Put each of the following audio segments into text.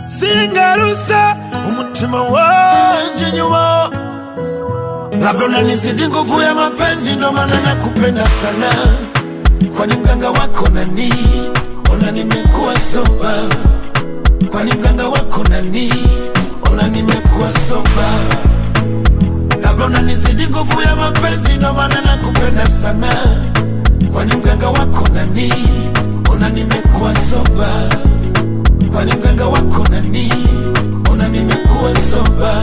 singarusa umutima wanje nyuma labda unanizidi nguvu ya mapenzi ndo maana nakupenda sana kwani mganga wako nani ona nimekuwa soba kwani mganga wako nani ona nimekuwa soba labda unanizidi nguvu ya mapenzi ndo maana nakupenda sana kwani mganga wako nani ona nimekuwa soba kwani mganga wako nani ona nimekuwa soba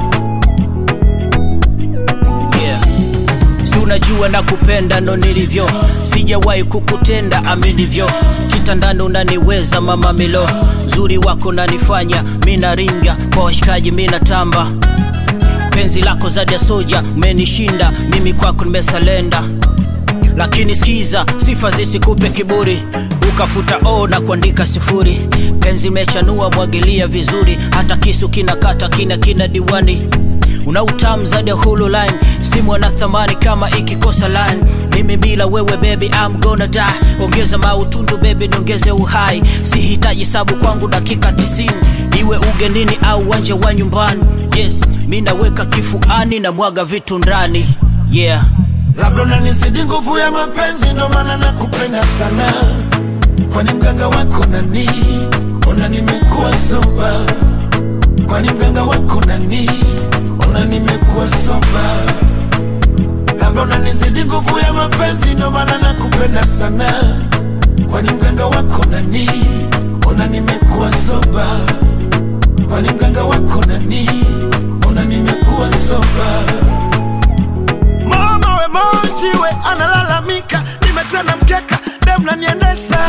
yeah. si unajua na kupenda ndo nilivyo sijawahi kukutenda aminivyo kitandani unaniweza mama milo zuri wako nanifanya mina ringa kwa washikaji mina tamba penzi lako zadi ya soja umenishinda mimi kwako nimesalenda lakini skiza sifa zisikupe kiburi ukafuta o na kuandika sifuri penzi mechanua mwagilia vizuri hata kisu kinakata kina kina diwani una utamu zaidi ya hulu line simu ana thamani kama ikikosa line mimi bila wewe baby I'm gonna die ongeza mautundu baby niongeze uhai sihitaji sabu kwangu dakika 90 iwe ugenini au uwanja wa nyumbani yes mi naweka kifuani na mwaga vitu ndani yeah labda unanizidi nguvu ya mapenzi ndo maana nakupenda sana kwani mganga wako nani ona nimekuwa soba kwani mganga wako nani ona nimekuwa soba labda unanizidi nguvu ya mapenzi ndo maana nakupenda sana kwani mganga wako nani ona nimekuwa soba kwani mganga wako nani ona nimekuwa soba mama we moji we analalamika nimechana mkeka dem naniendesha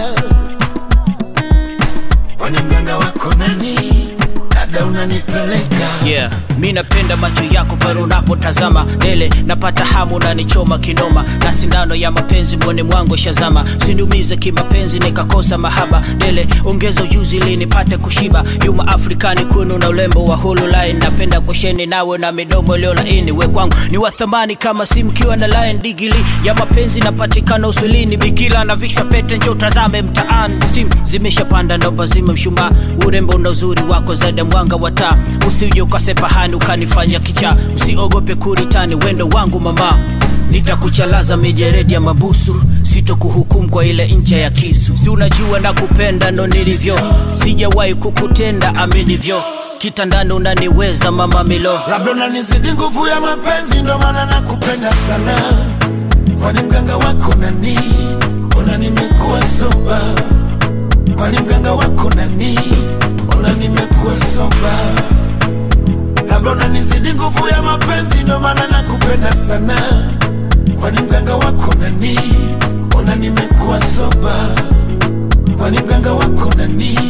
kwani mganga wako nani dada unanipeleka yeah mi napenda macho yako pale unapotazama dele napata hamu nanichoma kinoma na sindano ya mapenzi mwone mwangu shazama siniumize kimapenzi nikakosa mahaba dele ongeza ujuzi ili nipate kushiba yuma afrikani kunu na ulembo wa hulu line napenda kusheni nawe na midomo iliyo laini we kwangu ni wa thamani kama simkiwa na line digili ya mapenzi napatikana uswilini bikila na vishwa pete njo utazame mtaani stim zimeshapanda naomba zime mshumaa urembo na uzuri wako zaidi ya mwanga wa taa usije ukasepahani ukanifanya kichaa usiogope kuritani wendo wangu mama nitakuchalaza mijeredi ya mabusu sitokuhukumu kwa ile ncha ya kisu si unajua na kupenda ndo nilivyo sijawahi kukutenda aminivyo kitandani unaniweza mama milo labda unanizidi nguvu ya mapenzi ndo maana nakupenda sana kwani mganga wako nani ona nimekuwa soba kwani mganga wako nani ona nimekuwa soba labda unanizidi nguvu ya mapenzi ndo maana nakupenda sana kwani mganga wako nani ona nimekuwa soba kwani mganga wako nani